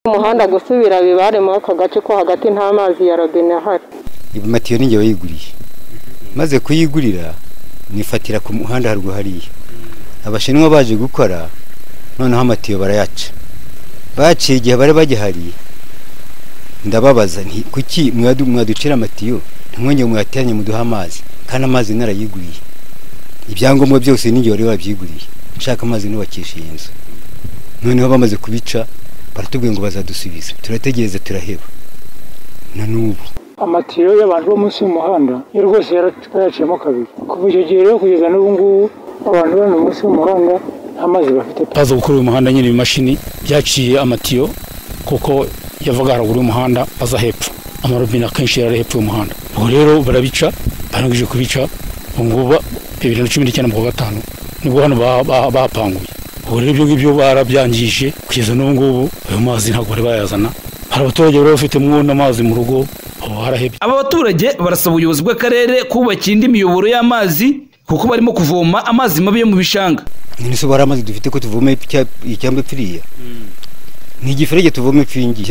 umuhanda gusubira bibare muri aka gace ko hagati nta mazi ya robine ahari matiyo ninjye wayiguriye maze kuyigurira nifatira ku muhanda haruguru hariya abashinwa baje gukora noneho amatiyo barayaca baciye igihe bari bagihari ndababaza nti kuki mwaducira amatiyo ntimwongere muyateranye muduhe amazi kandi amazi narayiguriye ibyangombwa byose ninjye wari wabyiguriye nshaka amazi nubakisha iyi nzu noneho bamaze kubica baratubwiye ngo bazadusubiza turategereza turaheba na n'ubu amatiyo y'abantu bo munsi y'umuhanda yo rwose yaraciyemo kabiri kuva icyo gihe rero kugeza n'ubu ngubu abantu bari munsi y'umuhanda nta mazi bafite pe baza gukora uyu muhanda nyine ibimashini byaciye amatiyo kuko yavaga haruguru y'umuhanda aza hepfo amarobine akenshi yari ari hepfo y'umuhanda ubwo rero barabica barangije kubica ubu ngubu bibiri na cumi n'icyenda mu kwa gatanu nibwo hano bahapanguye ubu rero ibyo ngibyo barabyangije kugeza n'ubu ngubu ayo mazi ntabwo bari bayazana hari abaturage bari bafitemo n'amazi mu rugo ubu harahebye aba baturage barasaba ubuyobozi bw'akarere kubakira indi miyoboro y'amazi kuko barimo kuvoma amazi mabi yo mu bishanga none se bari amazi dufite ko tuvoma icyamba ipfiriya ni igiferege tuvoma ipfingi